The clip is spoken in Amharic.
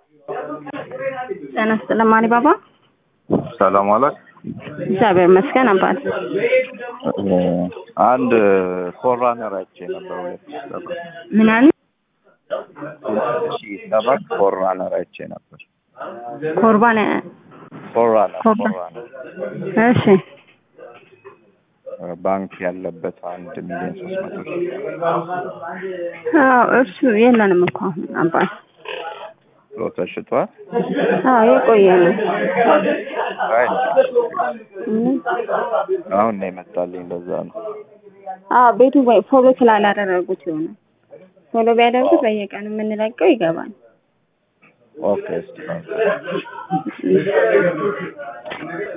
ጤና ይስጥልኝ አሊባባ። ሰላም አላት። እግዚአብሔር ይመስገን አባት። አንድ ፎራነር አይቼ ነበር ሁለት ሺህ ሰባት ምን አለ? ሁለት ሺህ ሰባት ፎራነር አይቼ ነበር። ኮርባን ፎራነር ኮርባ- ፎራነር እሺ ባንክ ያለበት አንድ ሚሊዮን ሶስት መቶ ሺህ አዎ እርሱ የለንም እኮ አሁን አባት። ብሎ ተሽጧል። አዎ የቆየ ነው። አይ እም። አሁን ነው የመጣልኝ። ለዛ ነው አዎ ቤቱ ወይ ፎሎ ስላላደረጉት ይሆናል። ፎሎ ቢያደርጉት በየቀኑ የምንለቀው ይገባል። ኦኬ እስቲ